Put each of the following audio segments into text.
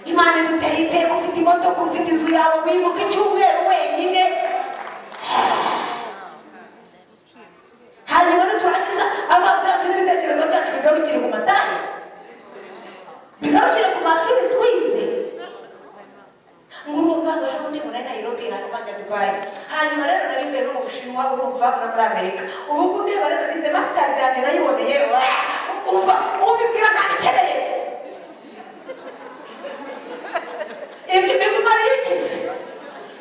imana iduteye iteka ufite imodoka ufite inzu yawe wimuka icyumweru wenyine hanyuma niturangiza amaso yacu n'ibitekerezo byacu bigarukire mu matara bigarukire ku mashuri twize ngo urumva ngo ejo bundi muri nayirobi hanyuma njya dubayi hanyuma rero nari mvuye no mu bushinwa urumva no muri amerika ubu ngubu ndeba rero nize masitazi yanjye nayiboneye ah, umva ubibwira ntabikeneye ibyo bimumariye iki se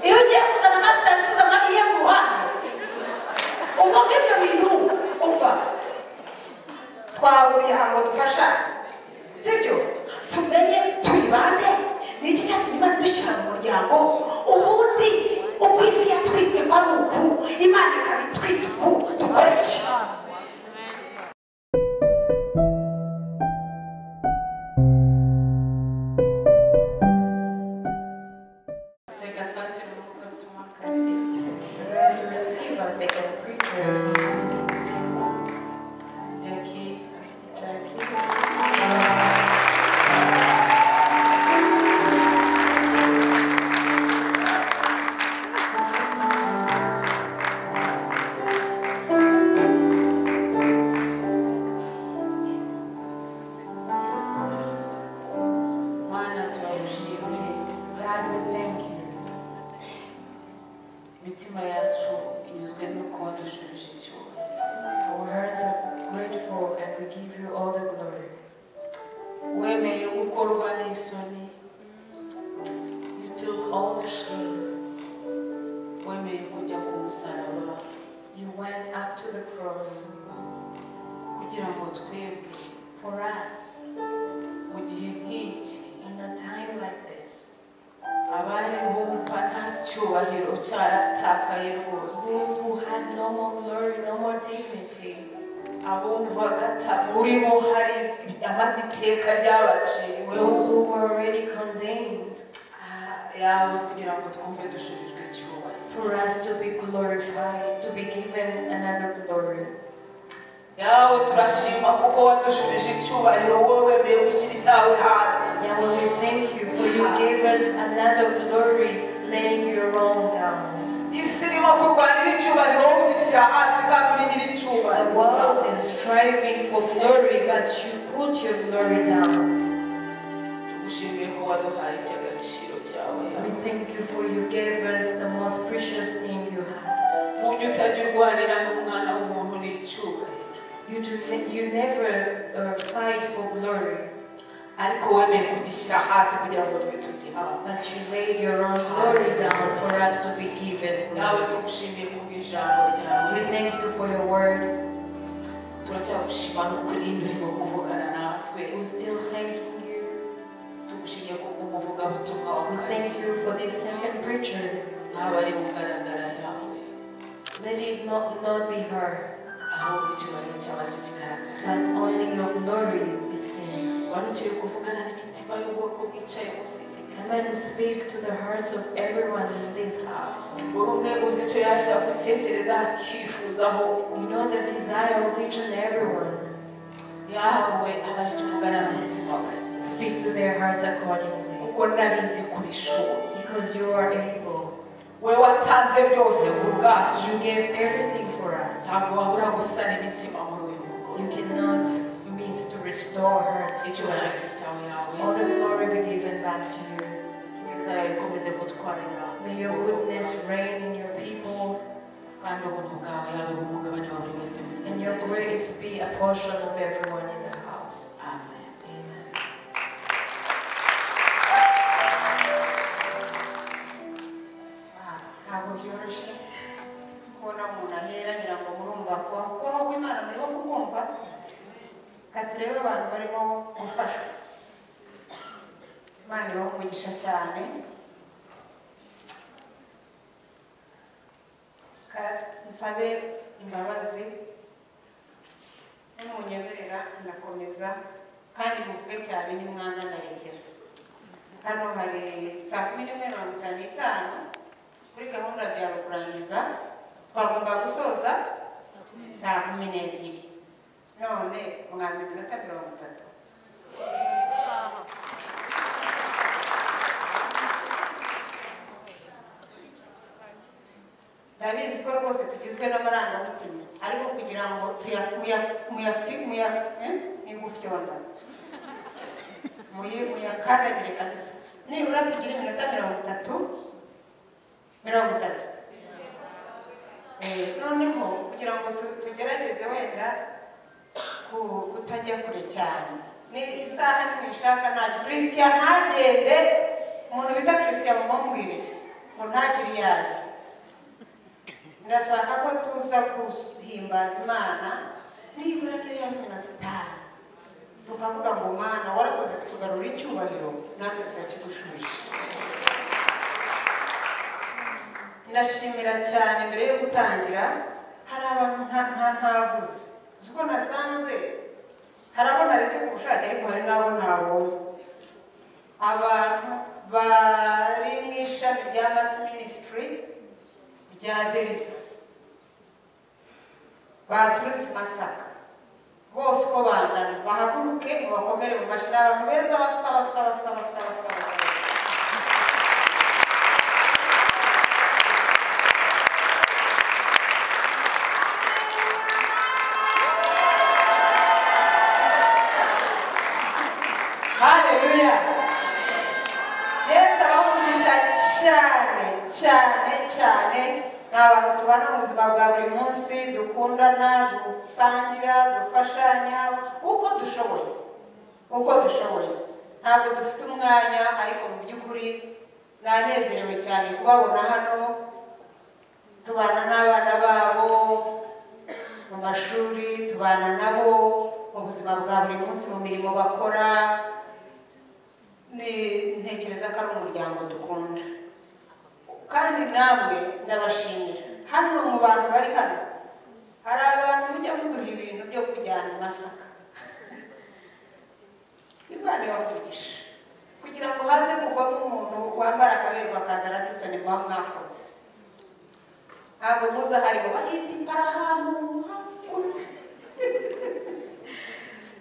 iyo ugiye kuzana masitazi uzana iye ku ruhande ubwo ngibyo bintu umva twahuriye ahantu ngo dufashanye sibyo tumenye turi bande ni iki cyatumye imana idushyira mu muryango ubundi uko isi yatwize kwari uku imana ikaba itwita uku dukora iki Take a touch and welcome to my community. Prepare to receive us, make a preacher. Jackie, Jackie. Mana turagushimiye, God we thank you. Imitima yacu inyuzwe no kuba dushubije icyubahiro. Our hearts are grateful and we give you all the glory. Wemeye gukorwa n'isoni. You took all the shame. Wemeye kujya ku musaraba You went up to the cross kugira ngo twebwe for us mu gihe nk'iki in a time like this. abari bumva nta cyubahiro cyaratakaye rwose Those who had no more glory, no more dignity, abumvaga ata muri bo hari amateka ryabaciriweho those who were already condemned, yawe kugira ngo twumve dusubijwe icyubahiro for us to be glorified, to be given another glory. yawe turashima kuko wadushubije icyubahiro wowe wemeye gushyira icyawe hasi Yahweh, we thank you for you gave us another glory, laying your own down. isi irimo kurwanira icyubahiro wowe ugishyira hasi kandi uri nyiri The icyubahiro world is striving for glory, but you put your glory down. tugushimiye ko waduhaye icy'agaciro cyawe We yawe thank you for you gave us the most precious thing you have. ntunge utajya urwanira n'umwana w'umuntu n'icyubahiro You do you never uh, fight for glory, ariko wemeye kugishyira hasi kugira ngo twe tugihabwe but you laid your own glory down for us to be given. nawe glory. tugushimiye ku bw'ijambo ryawe We thank you for your word. turacyagushima no kurinda urimo kuvugana natwe We're still thanking you. tugushimiye ku bw'umuvugabutumwa wa We kane thank you for this second preacher. ntabwo ari kugaragara yawe Let it not, not be heard, ahubwo icyubahiro cyawe cyo kigaragara but only your glory be seen. wari ukiri kuvugana n'imitima y'ubwoko bwicaye munsi y'ikigezi Come and speak to the hearts of everyone in this house. buri umwe uzi icyo yashaka gutekereza akifuzaho You know the desire of each and everyone. yahawe agahita uvugana n'umutima we Speak to their hearts accordingly, kuko nabizi kubishoboye because you are able. we watanze byose ku bwacu You gave everything for us. ntabwo wabura gusana imitima muri uyu mugore You cannot miss to restore hearts. icyubahiro cye cyawe yawe All the glory be given back to you. neza yawe ikomeze kutwarira May your goodness reign in your people, kandi ubuntu bwawe yawe bumugabane wa buri wese mu and your grace be a portion of everyone in the house. amen Amen. ntabwo byoroshye kubona umuntu ahera ngira ngo murumva kubaho kubaho kw'imana murimo kubumva reka turebe abantu barimo gufashwa imana ibaha umugisha cyane Reka nsabe imbabazi n'umunyemerera ndakomeza kandi muvuge cyane nimwanza ndarekera hano hari saa kumi n'imwe mirongo itanu n'itanu kuri gahunda byaba kurangiza twagomba gusoza saa kumi n'ebyiri none mwambi iminota mirongo itatu murabizi ko rwose tugizwe n'amarangamutima ariko kugira ngo tuya- muya- muyafi- muya- eh, mugufyonda Muyi- muyakandagire kabisa nibura tugire iminota mirongo itatu mirongo itatu Eh, noneho kugira ngo tu- tugerageze wenda ku- kutajya kure cyane ni isaha nimuyishaka ntacyo kirisitiya ntagende umuntu bita kirisitiya mumumbwirire ngo ntagire iyo ajya ndashaka ko tuza guhimbaza imana nibura niyo yavuga dutaha tukavuga ngo mana warakoze kutugarura icyubahiro natwe turakigushuje ndashimira cyane mbere yo gutangira hari abantu nta nta ntavuze uzi ko nasanze hari abo naretse ku bushake ariko hari n'abo ntabonye abantu bari mu ishami rya masi minisitiri rya deriva baturutse i masaka bose uko bangana bahaguruke mubakomere mu mashini abantu beza basa basa basa basa basa basa haleluya yesu abaha umugisha cyane cyane cyane ni abantu tubana mu buzima bwa buri munsi dukundana dusangira dufashanya uko dushoboye uko dushoboye ntabwo dufite umwanya ariko mu by'ukuri nanezerewe cyane kubabona hano tubana n'abana babo mu mashuri tubana nabo mu buzima bwa buri munsi mu mirimo bakora Ni- ntekereza ko ari umuryango dukunda kandi namwe ndabashimira hano mu bantu bari hano hari abantu mujya muduha ibintu byo kujyana i masaka imana ibamugisha kugira ngo haze kuvamo umuntu wambara akaberwa akaza radisoni muba mwakoze ntabwo muza hariho bahita impara ahantu hakuru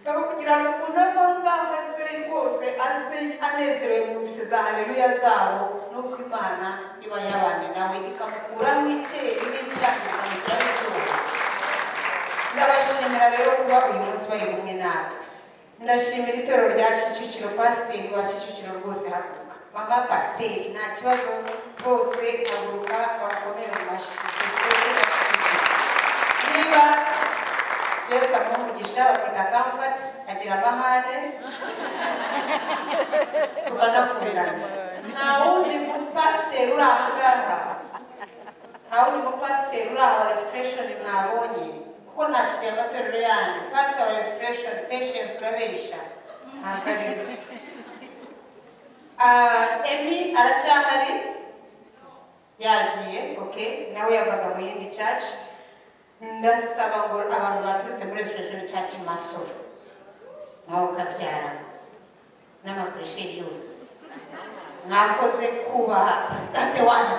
baba kugira ngo umuntu avaho ngaho aze rwose aze anezerewe mu mbisi za haleluya zabo n'uko imana iba yabanye nawe ikamukuraho icyeye n'icyaha ikamushyiraho icyuma ndabashimira rero kuba uyu munsi bari kumwe natwe ndashimira itorero rya kicukiro pasiteri wa kicukiro rwose haguruka mama pasiteri nta kibazo rwose haguruka bakomere mu mashyi niba yesu amuha umugisha bakwita kamfati agira amahane tukanakundana nta wundi mupasiteri uri aha ngaha nta wundi mupasiteri uri aha wa resitiresheni mwabonye kuko ntakiriye amatorero yanyu pasita wa resitiresheni peshensi urabeshya ntabwo ari byo Ah, emi aracyahari yagiye oke nawe yavaga mu yindi caci ndasaba ngo abantu baturutse muri reservation church masoro nawe ukabyara n'amafuresheri yose mwakoze kubaha sitade wani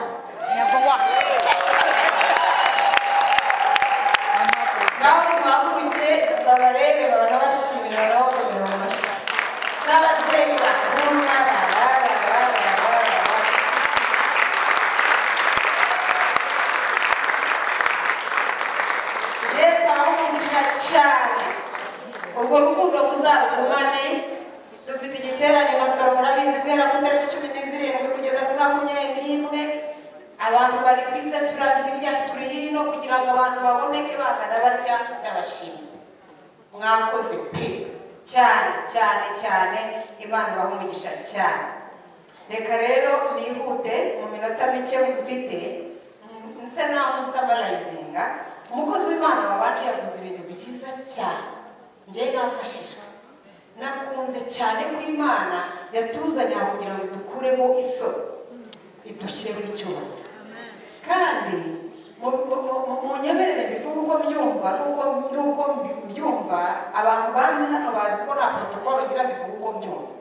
nawe mwaguruke babarebe baranabashimira banabakomera mu mashyi n'ababyeyi bakuru n'abararararararara yesu aramwigisha cyane urwo rukundo muzarugumane dufite igiterane masoro murabizi guhera ku itariki cumi n'izirindwi kugeza kuri makumyabiri n'imwe abantu bari ku isi turi hirya turi hino kugira ngo abantu baboneke bangana barya ndabashimiye mwakoze pe cyane cyane cyane imana ibaha umugisha cyane reka rero mwihute mu minota mike mfite nsa naho nsamarayizinga umukozi w'imana wabanje yavuze ibintu byiza cyane njyewe nafashijwe nakunze cyane ko imana yatuzanye aha kugira ngo dukuremo isoro idushyiremo icyubahiro kandi mu- mu- mu- mu nyemerere mbivuga uko mbyumva n'uko n'uko mbyumva abantu banzi hano bazi ko nta protokolo ngira mbivuga uko mbyumva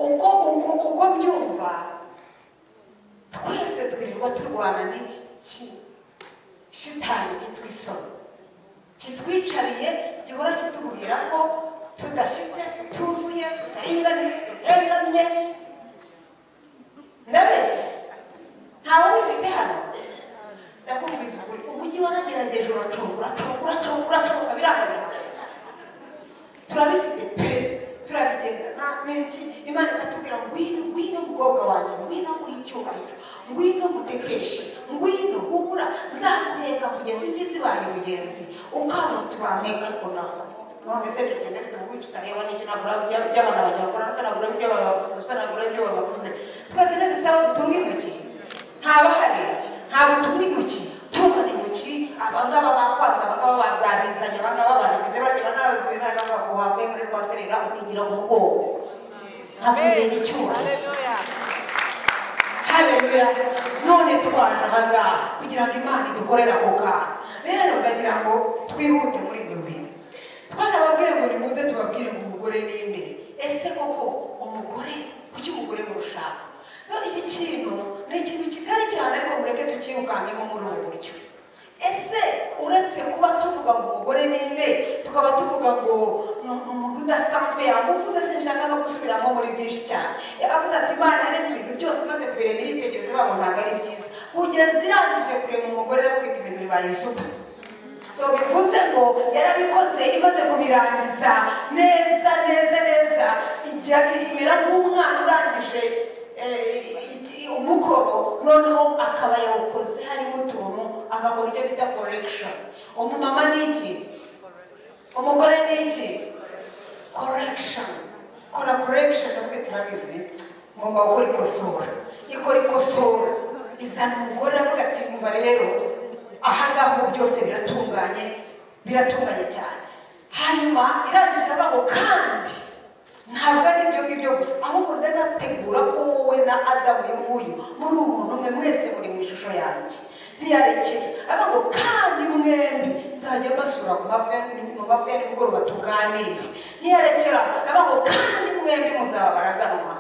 uko uko uko mbyumva twese twirirwa turwana n'iki ki- shitani cyitwa isoni kitwicariye gihora kitubwira ko tudashyitse tutuzuye tutaringaniye tutengamye ndabeshya ntawe ubifite hano imana ikatubwira ngwino ngwino mukobwa wanjye ngwino w'icyubahiro ngwino mutekeshe ngwino gukura nzakuheka kugeza imvi zibaye mugenzi ukamutura mpeka ariko ntabwo none se tugende tumubica utareba n'icyo nagura by'abana banjye bakora usa nagura ibyo babavuze usa nagura ibyo babavuze twese rero dufite abo dutunga intoki ntabahari ntabwo tunga intoki tungana intoki abangaba bakwanze abangaba bazabizanye abangaba babigize batya banabazuye nta n'abagabo bavuye muri rwa serera ukigira umugongo hakwiriye n'icyubahiro haleluya none twaje ahangaha kugira ngo imana idukorere ako kantu rero ndagira ngo twihute muri ibyo bintu twarababwiye ngo nimuze tubabwire ngo umugore ninde ese koko umugore kuki umugore murushaka rero iki kintu ni ikintu kigari cyane ariko mureke tukirukankemo muri ubu buryo ese uretse kuba tuvuga ngo umugore ninde tukaba tuvuga ngo ni umuntu udasanzwe yamuvuze sinshaka no gusubiramo muri byinshi cyane avuze ati imana yaremye ibintu byose maze kubireba iritegereza ivuga ngo ntabwo ari byiza kugeza irangije kureba umugore iravuga iti ibintu bibaye supa so bivuze ngo yarabikoze imaze kubirangiza neza neza neza ijya imera nk'umwana urangije eh, iki- umukoro noneho akaba yawukoze harimo utuntu agakora icyo bita korekishoni umumama ni iki umugore ni iki correction kora correction ndavuga turabizi ngomba gukora ikosora ikora ikosora izana umugore avuga ati umva rero aha ngaha ubu byose biratunganye biratunganye cyane hanyuma irangije iravuga ngo kandi ntabwo ari ibyo ngibyo gusa ahubwo ndanategura ko wowe na adamu uyu nguyu muri uwo muntu umwe mwese muri mu ishusho yanjye ntiyarekera avuga ngo kandi mwembi nzajya mbasura ku mafi mu mafi ya nimugoroba tuganire ntiyarekera avuga ngo kandi mwembi muzaba baraganwa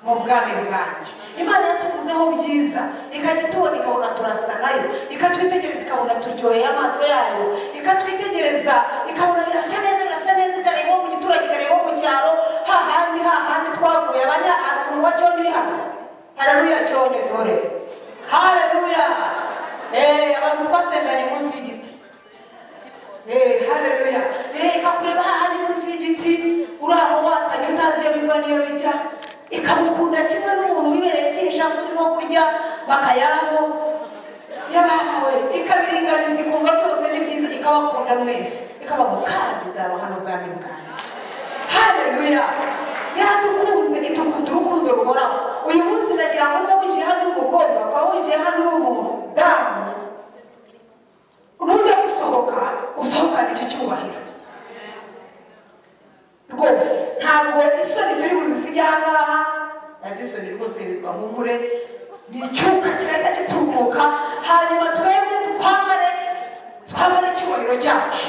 mu bwami bwanjye imana yatuvuzeho byiza ikajya itubona ikabona turasa nayo ikatwitegereza ikabona turyoheye amaso yayo ikatwitegereza ikabona birasa neza birasa neza ikareba uwo mu giturage ikareba uwo mu cyaro hahandi hahandi twavuye abanya umuntu wa cyonyo uri hano hararuya cyonyo dore hararuya abantu twasenganye munsi y'igiti Eh, haleluya Eh, ikakureba hahandi munsi y'igiti uri aho watanye utazi iyo biva n'iyo bijya ikamukunda kimwe n'umuntu wibereye kinshasa urimo kurya bakayabo yabahawe ikabiringaniza ikumva byose ni byiza ikabakunda mwese ikaba mu kandi nzaba hano ubwami bwanjye haleluya yaradukunze itukunda urukundo ruhoraho uyu munsi ndagira ngo niba winjiye hano uri umukobwa ukaba winjiye hano uri umudamu nujya gusohoka usohokana icyo cyubahiro rwose ntabwo isoni turi buzisige ahangaha nanjye isoni rwose bahumure ni icyuka kirahita gitumuka hanyuma twebwe twambare twambare icyubahiro cyacu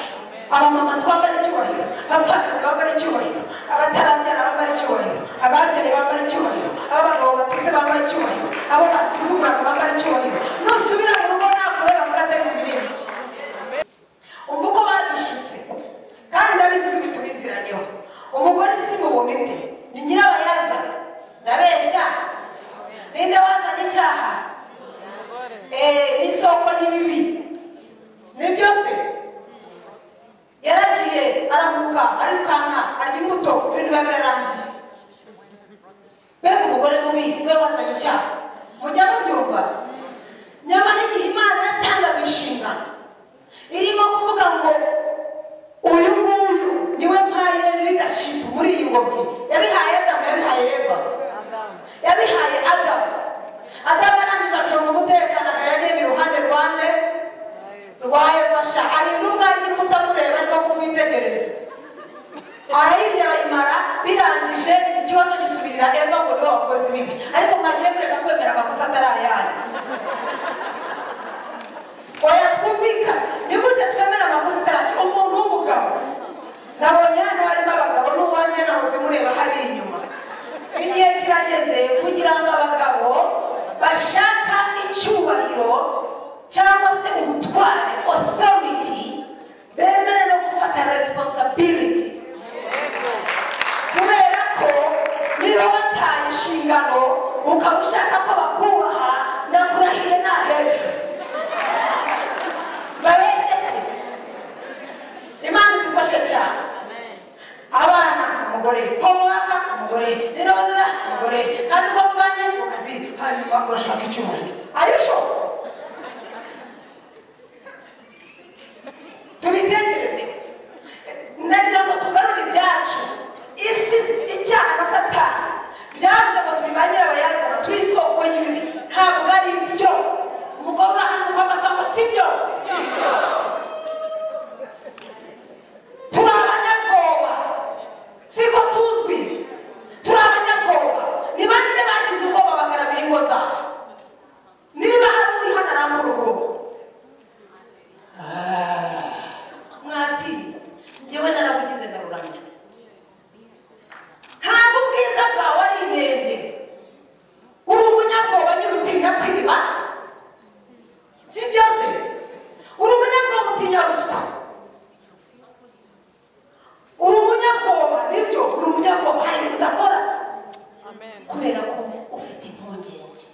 abamama twambare icyubahiro abapfakazi bambare icyubahiro abatarabyara bambare icyubahiro ababyaye bambare icyubahiro ab'abagabo batutse bambare icyubahiro abo basuzuguraga bambare icyubahiro nusubira mu rugo nakore bavuga atari mu birenge umva uko badushutse kandi ndabizi ko ibitubiziranyeho umugore si mu bumite ni nyirabayazana ndabeshya ninde wazanye icyaha Eh, ni isoko y'ibibi ni byose yaragiye aravuka arirukanka arya imbuto ibintu biba birarangiye mbega umugore mubi we wazanye icyaha mujya mubyumva nyamara igihe imana yatangaga inshingano irimo kuvuga ngo uyu nguyu niwe mpaye leadership muri iyi ngobyi yabihaye adamu yabihaye eva yabihaye adamu adamu arangije acunga umutekano akayagenda iruhande rwande rwa evasha arinda ubwaryo kutamureba arimo kumwitegereza arayirya arayimara birangije ikibazo gisubirira eva ngo niwe wakoze ibibi ariko mwagiye mureka kwemera amakosa atari ayanyu oya twumvikana ni gute twemera amakosa ataracu umuntu w'umugabo nabonye hano harimo abagabo n'uwanjye nahoze mureba hari inyuma igihe kirageze kugira ngo abagabo bashaka icyubahiro cyangwa se ubutware authority bemere no gufata responsibility kubera ko niba wataye inshingano ukaba ushaka ko bakubaha nakurahiye nta hejuru babeshe se imana idufashe cyane abana umugore homework umugore umugore rero bazana umugore kandi uba mubanye mu kazi hanyuma urashaka icyubahiro ayusho tubitekereze ndagira ngo tugarure ibyacu isi icyaha na satani byavuze ngo turi ba nyirabayazana turi isoko y'ibibi ntabwo ari byo umugore urahanuka akavuga ngo si byo turi abanyabwoba siko tuzwi turi abanyabwoba ni bande bagize ubwoba bagaragara ingo zabo niba hari uri hano arambura ukuboko Ah, mwatinya njyewe narabugize ndaruramya ntabwo ubwiza bwawe ari inenge uri umunyabwoba nyine utinya kwiba si byose uri umunyabwoba utinya ruswa uri umunyabwoba nibyo uri umunyabwoba hari ibintu udakora kubera ko ufite impungenge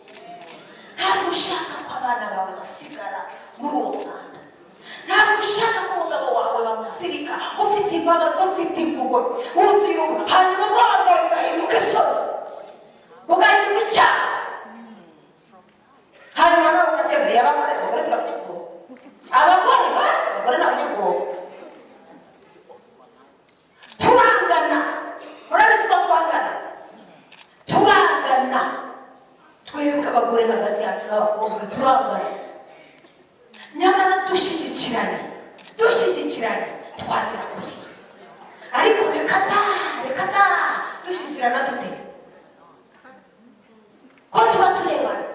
ntabwo ushaka ko abana bawe basigara muri uwo mwanda ntabwo ushaka ko umugabo wawe bamuzirika ufite imbabazi ufite impuhwe wuzuye ubu hanyuma ubwoba bwawe bugahinduka isoni bugahinduka icyaha hanyuma nawe ukabyemera abagore abagore turabanyabwoba abagore ba abagore ni abanyabwoba turangana urabizi ko twangana turangana twebwe abagore hagati yacu n'abakobwa turangana nyamara dushyigikirane dushyigikirane twagera kure ariko reka da reka da dushyigikirana dute ko tuba turebana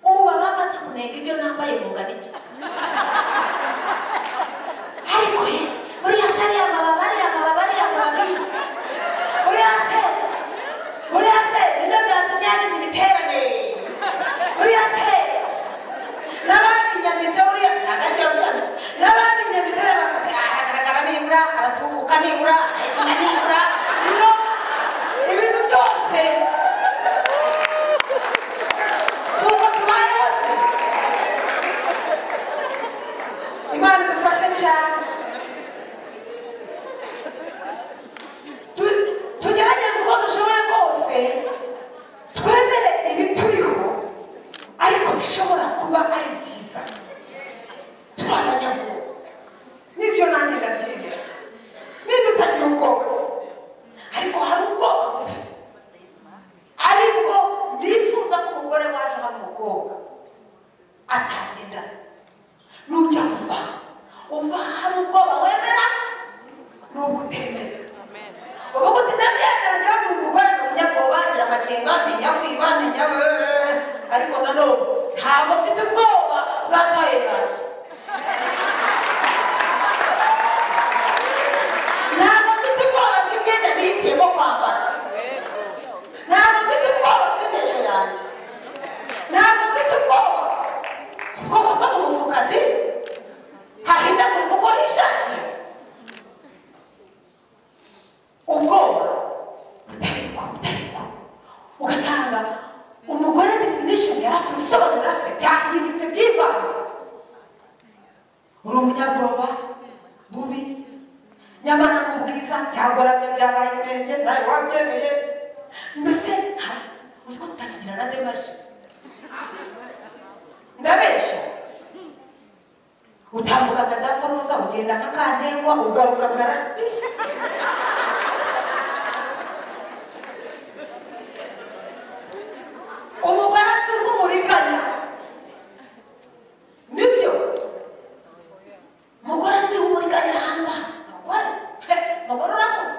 ubu baba bamaze kunenga ibyo nambaye mungana iki ariko ye buriya se ariya mababa ariya mababa ariya mababa buriya se buriya se nibyo byatumye yagize igiterane buriya se n'abandi nyamitse buriya ntagaryo byamitse n'abandi nyamitse buriya bakati aragaragara nibura aratubuka nibura arayivuna nibura bino ibintu byose si uko tubayeho se imana idufashe cyane Tu- tugerageze uko dushoboye kose twemere ibituriho ariko bishobora kuba ari byiza turi abanyabwoba nibyo nanjye ndabyemera niba utagira ubwoba se ariko hari ubwoba bubi aribwo nifuza ko umugore waje hano umukobwa atagendana nujya kuva uva hari ubwoba wemera n'ubwo utemera ubu gute ndabyemera cyangwa ni umugore ni umunyabwoba agira amakenga amenya kwiba amenya weee ariko nanone ntabwo mfite ubwoba bwataye bwanjye ntabwo mfite ubwoba bw'imyenda nihitiyemo kwambara ntabwo mfite ubwoba bw'intejo yanjye ntabwo mfite ubwoba ubwoba bwo mu mufuka ndi hahindagurika kuko hishakiye ubwoba butariko butariko ugasanga umugore definishoni yari afite ubusobanuro yari afite byahindutse byivanze uri umunyabwoba bubi nyamara ni ubwiza cyangwa nabyo byabaye inenge nawe wabyemeye mbese nta- uzi ko tutakigira na demaje ndabeshya utambuka nka daforoza ugenda nka kandengwa ugaruka nka radisha umugore afite nk'umuriganya nibyo umugore afite nk'umuriganya hanze aha abagore he abagore urakoze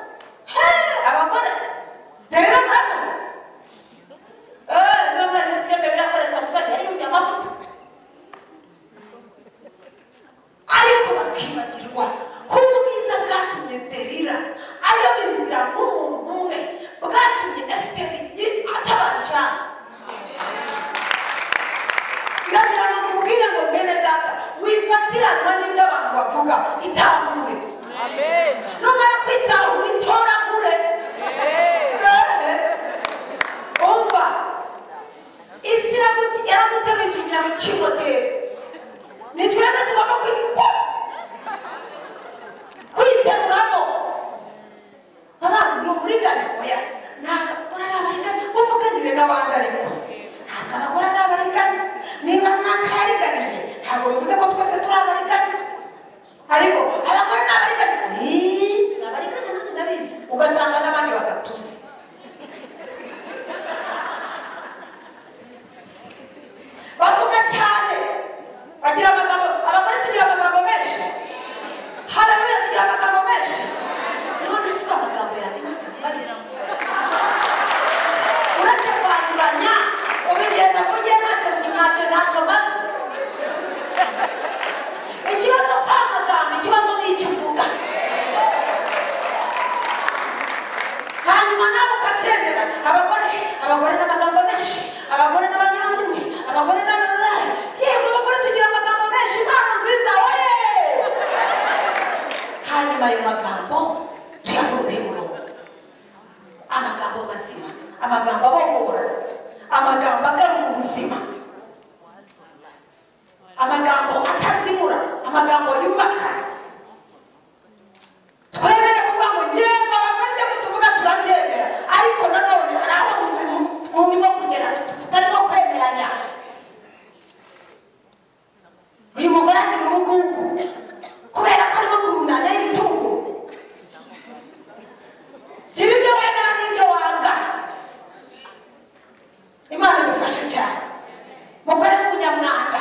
he abagore rero murakoze eee niba mwari muzi ibyo birakoreshwa musore yari yuzuye amavuta ariko bakibagirwa ko ubwiza bwatumye derira ayoba inzira nk'umuntu umwe bwatumye esiteri yi- atabasha ndagira ngo nkubwire ngo mwene data wifatiranwa n'ibyo abantu bavuga itahure numara kwitahura itoragure ehe umva isi iragu- yaraduteganyije kugira ngo ikigoteye ni twebwe tugomba kwi- kwiteruramo abantu ni umurigane oya nta n'abandi ariko ntabwo abagore ari abariganya niba mwakariganije ntabwo bivuze ko twese turi abariganya ariko abagore ni abariganya Ii, ni abariganya nanjye ndabizi ugasanga n'abandi batatu se bavuga cyane bagira amagambo abagore tugira amagambo menshi hararuya tugira amagambo menshi none si amagambo yanjye ntacyo mbarira uretse kwanduranya ubigenda kugiye ntacyo ntacyo ntacyo maze ikibazo si amagambo ikibazo ni icyo uvuga hanyuma nawe ukabyemera abagore abagore n'amagambo menshi abagore n'abanyamazimwe abagore n'abanyamazimwe yego abagore tugira amagambo menshi impano nziza oye hanyuma ayo magambo tuyakureho umurongo amagambo mazima amagambo abohora amagambo agarura ubuzima amagambo atazimura amagambo yubaka twemere kuvuga ngo yego abagore ibyo tuvuga turabyemera ariko nanone hari aho mu- mu- murimo kugera tut- tutarimo kwemeranya uyu mugore agira ubugugu kubera ko arimo kurundanya y'ibitunguru gira ibyo wemera n'ibyo wanga imana idufashe cyane mugore w'umunyamwanda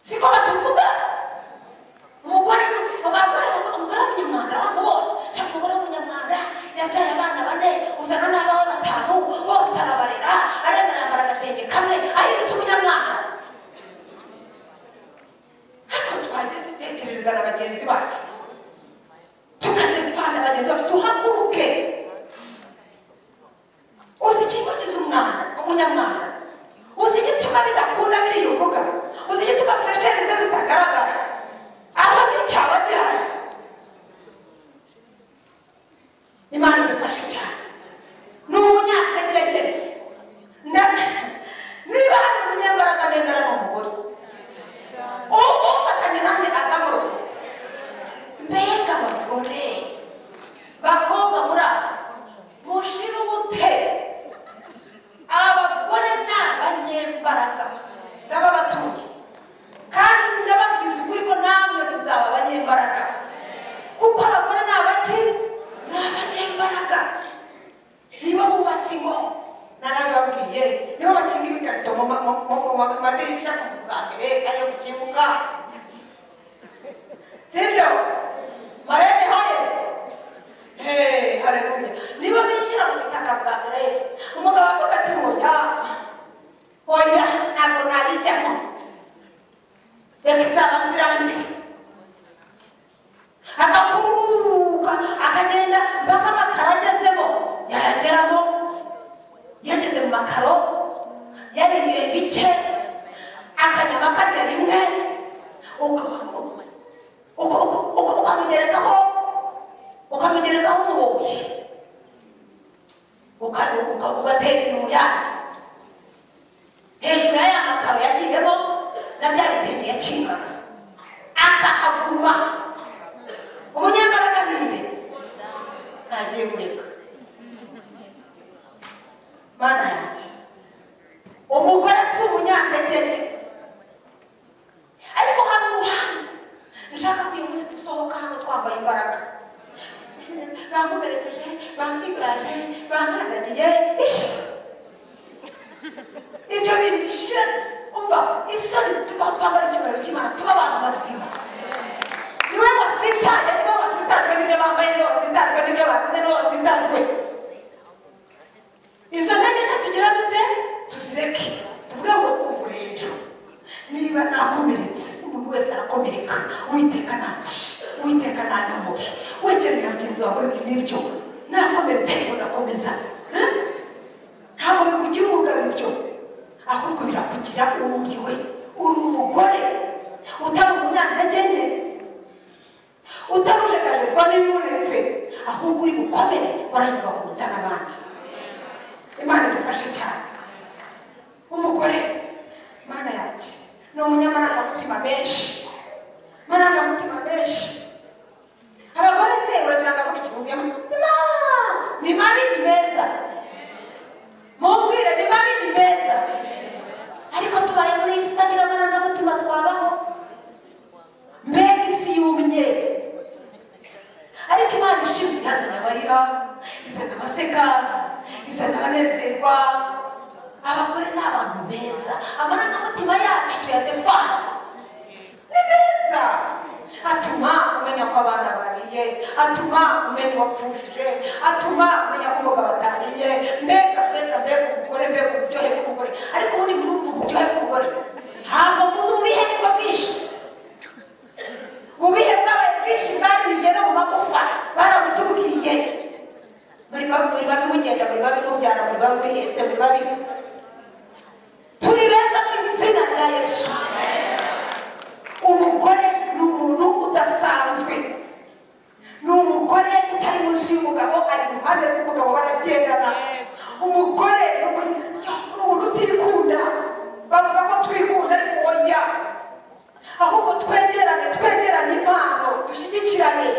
siko batuvuga umugore abagore umugore w'umunyamwanda wamubonye cyangwa umugore w'umunyamwanda yabyaye abana bane uzana n'abawe batanu bose arabarera aremera yambara agatenge kamwe ahindutse umunyamwanda ariko twagira dutekerereza na bagenzi bacu tukadefana bagenzi bacu tuhaguruke uzi ikinyugiza umwana umunyamwanda uzi igituma bidakunda biriya uvuga uzi igituma furesheri ze zitagaragara aho ni cyaba gihari imana idufashe cyane ni umunyakangerege niba hari umunyambaraga ndengana ni umugore ubu ufatanye nanjye azamuruka mbega abagore bakobwa muri aba mushira ubute abagore ni abanyembaraga n'ababatuye kandi ndababwiza ukuri ko namwe muzaba abanyembaraga kuko abagore ni abaki ni abanyembaraga niba bubatse ingo narabibabwiye nibo bakinga ibikarito mu ma- mu- mu- mu madirishya ku dusambere ariyo ku kibuga sibyo marene hoye Hey, haleluya niba binjira mu butaka bwa mbere umugabo avuga ati oya oya ntabwo nabijyamo reka izaba zirangiye agakuruka akagenda mpaka amakaro agezemo yayageramo yageze mu makaro yaririye bice akanyama akarya rimwe uko- uko- uko- uko- ukamugerekaho ukamugerekaho umuboshye ugatera inyuma yayo hejuru ya ya makaro yagiyemo na bya bitenge yakingaga akahaguma umunyambaraga ni imbere ntagiye kureka mana yanjye umugore si umunyantegeke ariko hari umuhanda nshaka kuyiguzi dusohoka hano twambaye imbaraga bamuberekeje bansigaje bankandagiye ishi ibyo bintu bishira umva isoni zituvaho twambara icyubahiro cy'imana tuba abantu bazima niwe wasitaye niwe wasitajwe n'ibyo bambaye niwe wasitajwe n'ibyo bakoze niwe wasitajwe izo ntege nke tugira dute tuzireke tuvuge ngo kuva hejuru niba nakomeretse umuntu wese arakomereka uwiteka nafashe uwiteka nanamuri wegerera mugenzi wawe uti nibyo nakomeretse ariko nakomeza Eh? ntabwo bikugira umugabo ibyo ahubwo birakugira uwo uri we uri umugore utari umunyantege nke utarujegajezwa n'ibibonetse ahubwo uri bukomere warangiza ugakomeza n'abandi imana idufashe cyane umugore mana yanjye ni umunyamarangamutima menshi marangamutima menshi abagore se uragira ngo avuge ikiguzi ni mabi ni meza turanezerwa abagore ni abantu beza amarangamutima yacu tuyadefana ni meza atuma umenya ko abana bariye atuma umenya uwapfushije atuma umenya ko umugabo atariye mbega mbega mbega umugore mbega uburyohe bw'umugore ariko ubundi murumva uburyohe bw'umugore ntabwo muzi ububihe nibwo bwinshi ububihe bwabaye bwinshi bwarinjiye no mu magufa barabutubwiye muri muri babi mugenda muri babi mubyara muri babi muhetse muri babi turi beza mu izina rya yesu umugore ni umuntu udasanzwe ni umugore utari munsi y'umugabo ari iruhande rw'umugabo baragendana umugore ni umu- ni umuntu utikunda bavuga ko twikunda ariko oya ahubwo twegerane twegerane impano dushyigikirane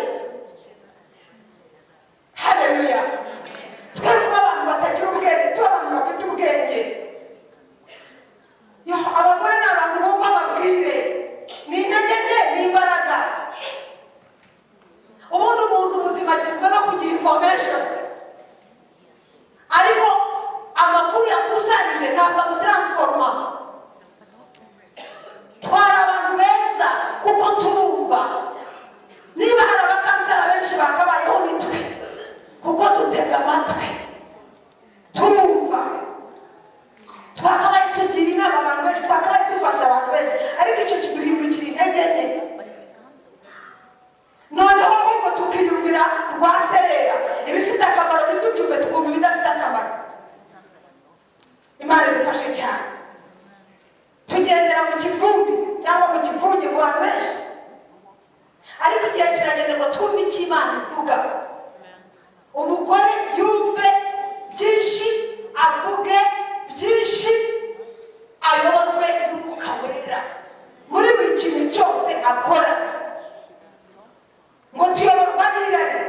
haleluya twe kuba abantu batagira ubwenge tuba abantu bafite ubwenge Yo, abagore ni abantu bumva amabwire ni intege nke ni imbaraga ubundi umuntu ubuzima agizwe no kugira information ariko amakuru yakusanyije ntabwo amutaransforoma twari abantu beza kuko turumva niba hari abakansera benshi bakabayeho ni twe kuko dutega amatwi turumva twakabaye tugira inama abantu benshi twakabaye dufasha abantu benshi ariko icyo kiduhindukira intege nke noneho ahubwo tukiyumvira rwaserera ibifite akamaro ntitubyumve tukumva ibidafite akamaro imana idufashe cyane tugendera mu kivumbi cyangwa mu kivunge mu bantu benshi ariko igihe kirageze ngo twumve icyo imana ivuga umugore yumve byinshi avuge byinshi ayoborwe n'umwuka werera muri buri kintu cyose akora ngo tuyoborwa n'irari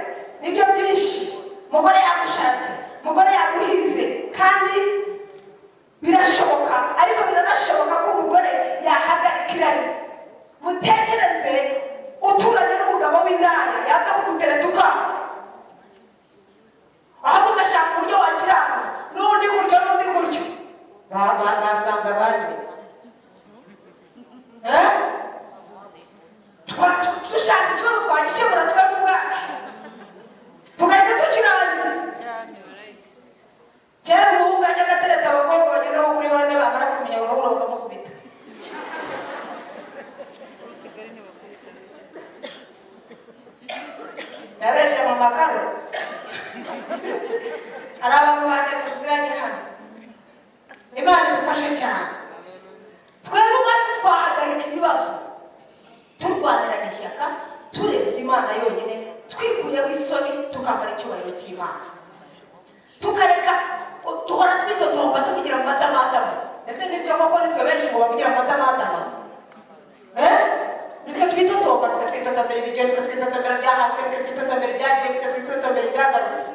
nibyo byinshi umugore yagushatse umugore yaguhize kandi birashoboka ariko biranashoboka ko umugore yahagarika irari mutekereze uturanye n'umugabo w'indaya yaza kugutera tukanga ahubwo ugashaka uburyo wakiranga n'ubundi buryo n'ubundi buryo Ba- ba- basanga abandi Eh? Twa- tu- dushaka ikibazo twagikemura twebwe ubwacu tugahita tukirangiza kera umuhungu yajya agatereta abakobwa bagenda nko kuri bane bamara kumenya bagahura bakamukubita nabeshya mu makaro hari abantu banjye tuziranye hano imana idufashe cyane twebwe ubwacu twahagarika ibibazo turwanirana ishyaka turebye imana yonyine twikuyeho isoni tukambara icyubahiro cy'imana tukareka duhora twitotomba tuvugira mu matamatama ese nibyo koko nitwe benshi ngo bavugira mu matamatama Eh? nitwe twitotomba tukatwitotombera ibiryo tukatwitotombera byahaswe tukatwitotombera ibyagiye tukatwitotombera ibyagarutse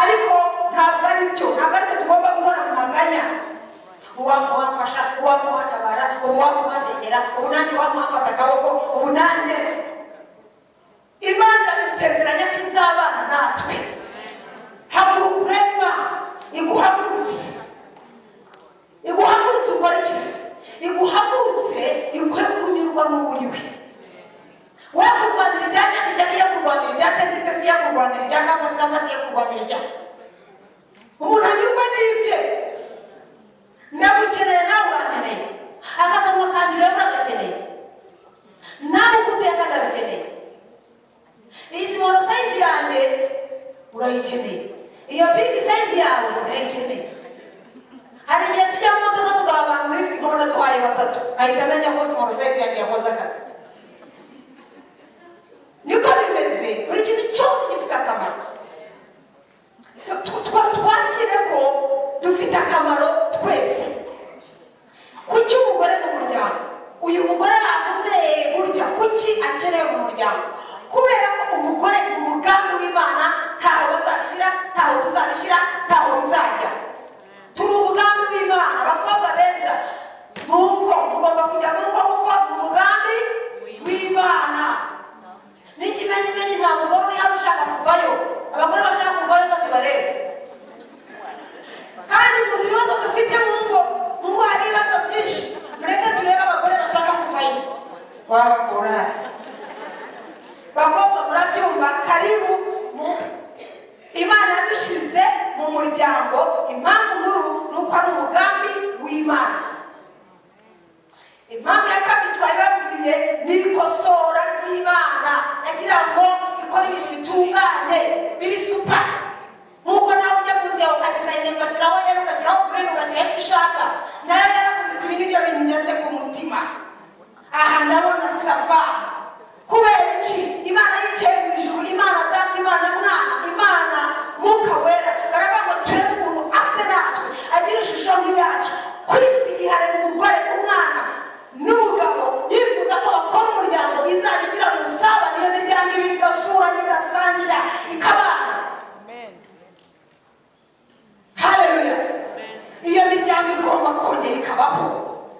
ariko ntabwo ari byo ntabwo ari byo tugomba guhora mu maganya uwamuwafasha uwamuwatabara uwamuwadegera ubu nanjye wamuwafata akaboko ubu nanjye imana iradusezeranya ko izabana natwe haguruka urema iguhagurutse iguhagurutse ukora iki se iguhagurutse iguhe kunyurwa n'uburiwe we kurwanira ibyajya bijya iyo kurwanira ibyateze iteze iyo kurwanira ibyakafata igafata iyo kurwanira ibya umuntu anyurwa n'ibye ndagukeneye nawe urakeneye aka kanwa kanjye ureba uragakeneye nawe uko uteka ndabikeneye iyi simono sayizi yanjye urayikeneye iyo pinki sayizi yawe urayikeneye hari igihe tujya mu modoka tugaha abantu muri fiti nkabona duhaye batatu ahita amenya ko simono sayizi yanjye yakoze akazi niko bimeze buri kintu cyose gifite akamaro So, tw- twa- twakire ko dufite akamaro twese kuki umugore mu muryango uyu mugore bavuze burya kuki akeneye mu muryango kubera ko umugore umugambi w'imana ntaho bazabishyira ntaho tuzabishyira ntaho bizajya turi umugambi w'imana abakobwa beza mu ngo mugomba kujya mu ngo kuko ni umugambi w'imana n'ikimenyimenyi nta mugore uri hano ushaka kuvayo abagore bashaka kuvayo ngo tuba Nazareth kandi muzi ibibazo dufite mu ngo mu ngo hari ibibazo byinshi mureke turebe abagore bashaka kuvayo wabakora bakobwa murabyumva karibu mu imana yadushyize mu muryango impamvu nkuru ni uko ari umugambi w'imana impamvu ya kabiri twabibabwiye ni ikosora ry'imana yagira ngo ikore ibintu bitunganye biri supa nk'uko nawe ujya kuza ukadizayina ugashyiraho yari ugashyiraho green ugashyiraho icyo ushaka nayo yaravuze iti ibi ni byo bingeze ku mutima aha ndabona safa kubera iki imana yicaye mu ijuru imana data imana mwana imana mwuka wera baravuga ngo turebe umuntu ase natwe agira ishusho nk'iyacu ku isi iharira umugore umwana n'umugabo yifuza ko bakora umuryango izajya igirana ubusabane iyo miryango ibiri igasura n'igasangira ikabana hareruya iyo miryango igomba kongera ikabaho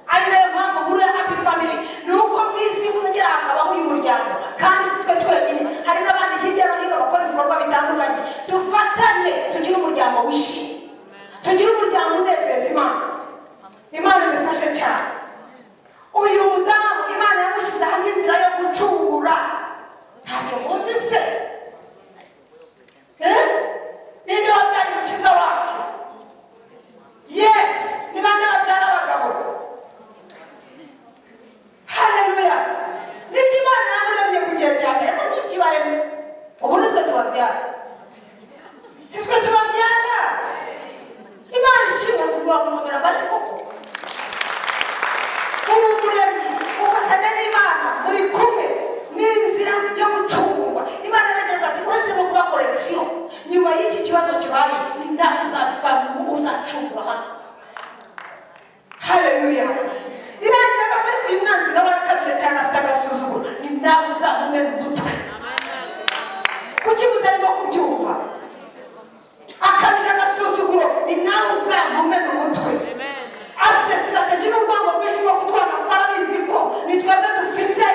ari nayo mpamvu muri happy family ni uko mu isi hongera hakabaho uyu muryango kandi si twe twenyine hari n'abandi hirya no hino bakora ibikorwa bitandukanye dufatanye tugire umuryango wishimye tugire umuryango unezeza imana imana idufashe cyane uyu mudamu imana yamushyize hamwe inzira yo gucungura ntabyo muzi se Eh? ninde wabyaye umukiza wacu yesi ni bande babyara abagabo hareruya nibyo imana yamuremye ku gihe cya mbere ko ntikibaremwe ubu nitwe tubabyara si twe tubabyara imana ishimwe kugira ngo nkomere amashyi koko ubu muremyi ufatanya n'imana muri kumwe n'inzira yo gucungurwa imana iragira ati uretse no kuba korekisiyo nyuma y'iki kibazo kibaye ni nawe uzava mu uzacungwa hano hareruya irangira ngo ariko uyu mwanzi nawe arakabije cyane afite agasuzuguro ni nawe uzamume mu mutwe kuki mutarimo kubyumva akabije agasuzuguro ni nawe uzamume mu mutwe afite sitarateji n'urwango rwinshi rwo kutwana kuko arabizi ko ni twebwe dufite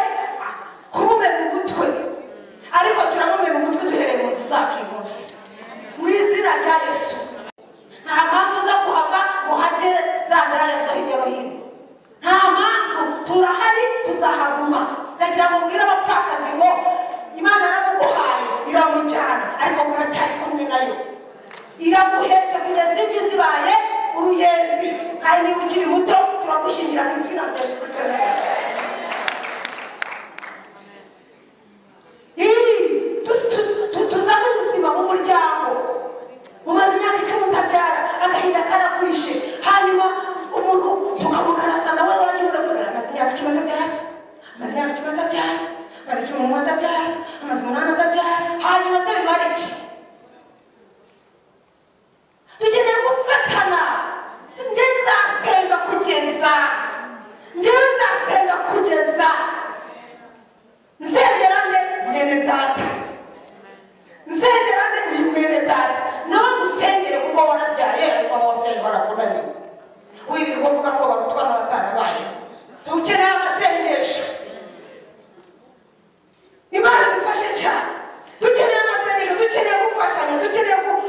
ah, kumumena umutwe ariko turamumena umutwe duhereye mu nzu zacu uyu munsi mu izina rya yesu nta mpamvu zo kuhava ngo hajye za mirayazo hirya no hino nta mpamvu turahari tuzahaguma nagira ngo mbwire abapfakazi ngo imana yaramuguhaye iramujyana ariko muracyari kumwe nayo iraguhetse kugeza imvi zibaye uruyenzi kandi niba ukiri muto turagushyingira mu izina rya yesu kirisito n'agakiza tuzane ubuzima mu muryango umaze imyaka icumi utabyara agahinda karakwishe hanyuma umuntu tukamukarasa nawe wagira kugira amaze imyaka icumi atabyara amaze imyaka icumi atabyara amaze icumi n'umwe atabyara amaze umunani atabyara hanyuma se bimara iki dukeneye gufatana njye nzasenga kugeza njye nzasenga kugeza nzegerane mwene data nzegerane uyu mwene data nawe ngusengere kuko warabyaye ariko ababyeyi barakunaniye wirirwa uvuga ko barutwa n'abatarabaye dukeneye amasengesho imana dufashe cyane dukeneye amasengesho dukeneye gufashanya dukeneye ku-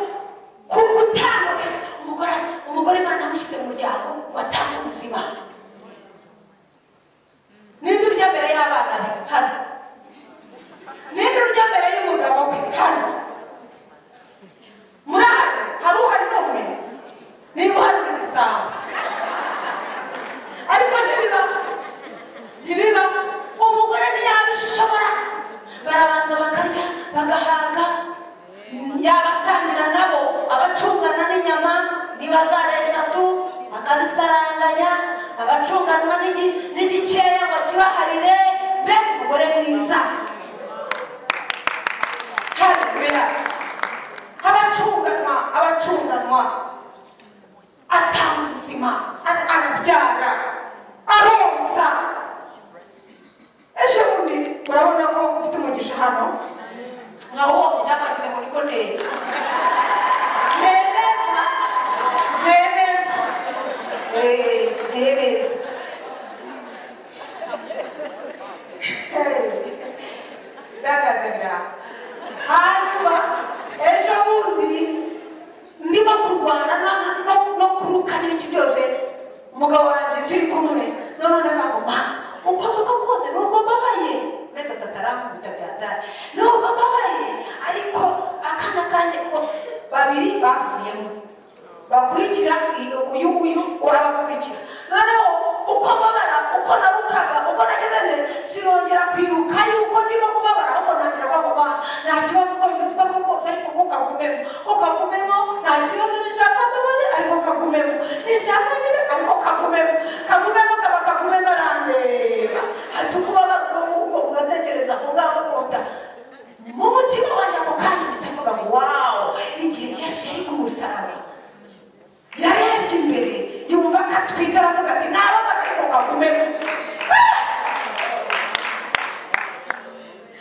ku- gutanga umugore umugore imana yamushyize mu muryango ngo atange ubuzima ninde urya mbere y'abana be hano ninde urya mbere y'umugabo we hano muri aha hari uhari n'umwe niba uhari uri dusanga ariko ntibibaho ntibiba umugore ntiyabishobora barabanza bakarya bagahaga yabasangira nabo abacungana n'inyama nibazara eshatu akazisaranganya abacunganwa n'igi- n'igikeya ngo kibaharire be umugore mwiza haleluya abacunganwa abacunganwa atanga ubuzima ara- arabyara aronsa ejo bundi murabona ko ufite umugisha hano nka wowe byamanitse ngo niko neza neza neza Eh, neza ndagaze bira hanyuma ejo bundi umugabo wanjye turi kumwe noneho ndakaguma uko niko kose nubwo mbabaye mezi atatu arankubita byatari nubwo mbabaye ariko akana kanjye ko babiri bavuyemo bakurikira uyu nguyu urabakurikira noneho uko mbabara uko nabukaga uko nageze nde sinongera kwiruka yuko ndimo kubabara ahubwo ntangira kwaguma nta kibazo uko bimeze uko ariko kose ariko ko kagumemo ko kagumemo nta kibazo nishaka mbabaze ariko kagumemo nishaka nyine ariko kagumemo kagumemo kaba kagumemo arandeba hati ukubabaza ubwo ugatekereza ku ngamba kuruta mu mutima wanjye ako kanya mpitavuga ngo wawo igihe yesu yari ku musaraba yarebye imbere yumva akatwita aravuga ati nababara ariko kagumemo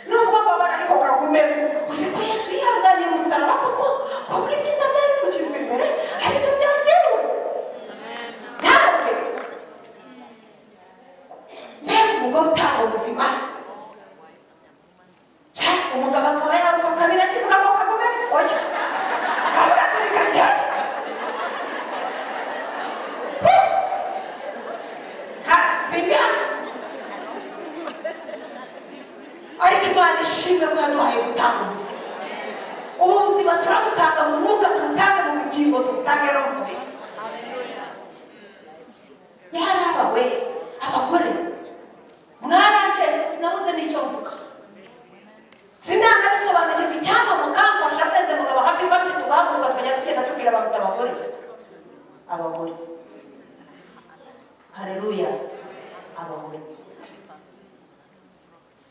nubwo babara ariko kagumemo uzi ko yesu yihanganiye umusaraba koko kubwo ibyiza byari bimushyizwe imbere ariko byagewe ntabwe mbega umugore utanga ubuzima cya umugabo akaba yaruka kabiri akivuga ngo kagumemo oya ahagaturika cyane Seigneur. ariko imana ishimwe ko yaduhaye gutanga ubuzima ubu buzima turabutanga mu mwuka tubutange mu bugingo tubutange no mu mubiri yari abawe abagore mwarandetse sinabuze n'icyo mvuga sinanabisobanukirwa icyampa mukamfasha mwese mugabo happy family tugahaguruka tukajya tugenda tubwira abantu uti abagore abagore hareruya abagore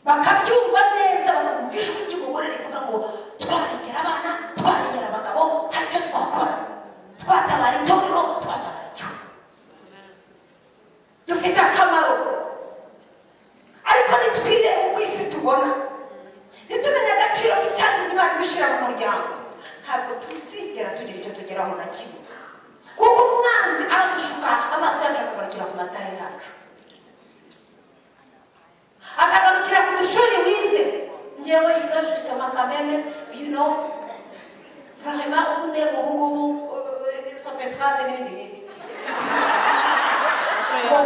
bakabyumva neza bakumva ijwi ry'umugore rivuga ngo twarengera abana twarengera abagabo hari icyo twakora twatabara itorero twatabara igihugu dufite akamaro ariko nitwirebe uko isi tubona ntitumenye agaciro k'icyatumye imana idushyira mu muryango ntabwo tuzigera tugira icyo tugeraho na kimwe kuko umwanzi aradushuka amaso yacu akagarukira ku matara yacu akagarukira ku dushuri wize ngewe ingaje ufite amakameme you know vrema ubu ndeba ubu ngubu sopetrade n'ibindi bibi ngo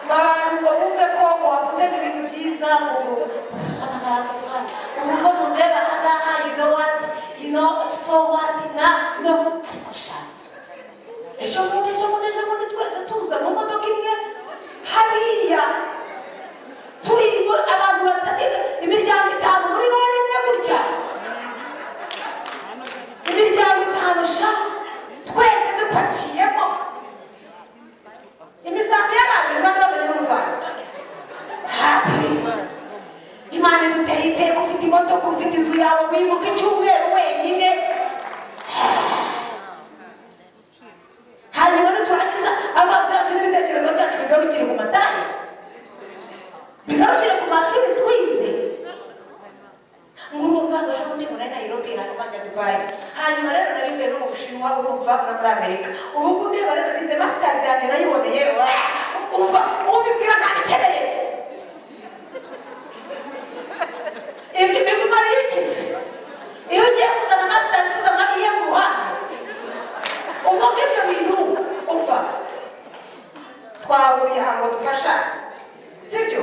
ngo abantu ngo bumve ko ngo wavuze ngo ibintu byiza ngo ngo ubu ngo mundeba aha ngaha you know what you know so what na no ariko shaka ejo bundi ejo bundi ejo bundi twese tuza mu modoka imwe hariya turi mu- abantu bata- imiryango itanu muri bo bari imwe gutya imiryango itanu sha twese dupakiyemo imisambi y'abantu ni bane bazanye n'umusambi hapi imana iduteye iteka ufite imodoka ufite inzu yawe wibuka icyumweru wenyine hanyuma niturakiza amaso yacu n'ibitekerezo byacu bigarukire ku matara bigarukire ku mashuri twize ngo urumva ngo ejo bundi ngo nari nayirobi hanyuma njya dubayi hanyuma rero nari mvuye no mu bushinwa urumva no muri amerika ubu ngubu ndeba rero nize masitazi yanjye nayiboneye ah, umva ubibwira ntabikeneye ibyo bimumariye ikizi iyo ugiye kuzana masitazi uzana iye ku ruhande ubwo ngibyo bintu umva twahuriye aha ngo dufasha sibyo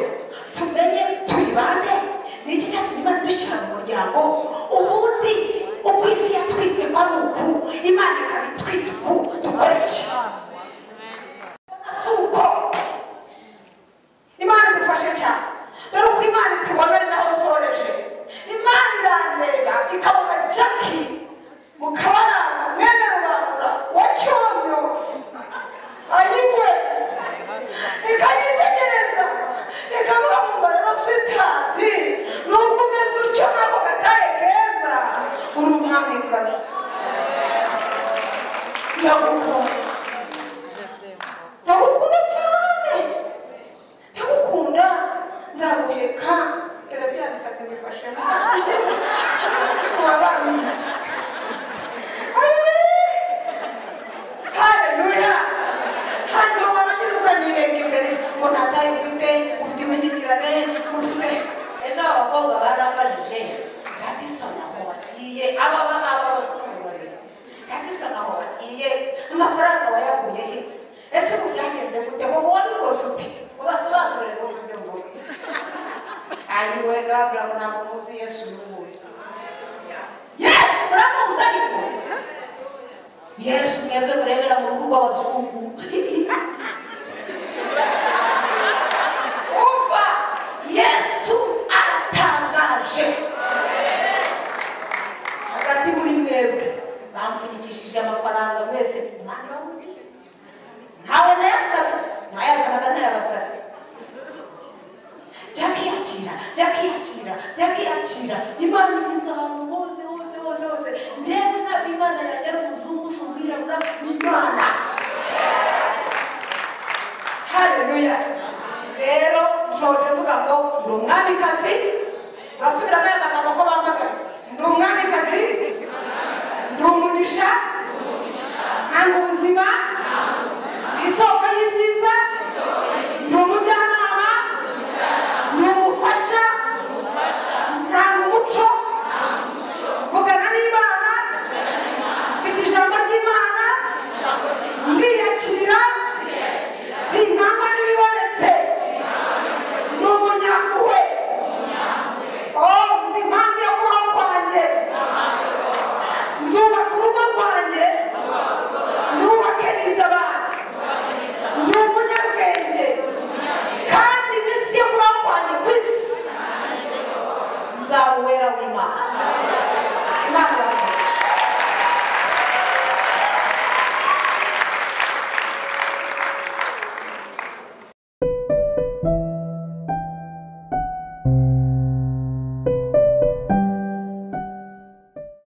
tumenye tuyibande ni iki cyatumye imana idushyira mu muryango ubundi uko isi yatwize kwari uku imana ikaba itwita uku dukora iki si uko imana idufashe cyane dore uko imana itubona ari naho soreje imana irandeba ikabona jaki mu kabaranga mwene rubangura wa cyonyo ayigwe ikanyitegereza ikavuga ngo mba rero sitati nubwo umeze utyo nako gataye keza uri umwamikazi ndagukunda ndagukunda cyane ndagukunda nzaguheka dore bya bisatsi bifashemo twabarungi haleluya hanyuma warangiza ukanyirenga imbere ngo ntataye ufite ufite imigikirane ufite ejo abakobwa barambajije radisoni aho bagiye aba ba- aba bazungu babiri radisoni aho bagiye amafaranga wayakuye he ese ubu byagenze gute baabula ngo ntabwo muzi yesu n'umuntu yesu muramuzi ariko yesu mwebwe murebera mu ruhu rw'abazungu umva yesu aratangaje hagati muri mwebwe bamfunyikishije amafaranga mwese umwanya wundi ntawe nayasabye nayazanaga ntayabasabye byakiyakira byakiyakira byakiyakira imana inyuze ahantu hose hose hose hose njyewe ntabwo imana yanjye ari umuzungu si umwirabura ni imana hareruya rero nshoje mvuga ngo ndi umwamikazi urasubiramo aya magambo ko bampagaritse ndi umwamikazi ndi umugisha nkanga ubuzima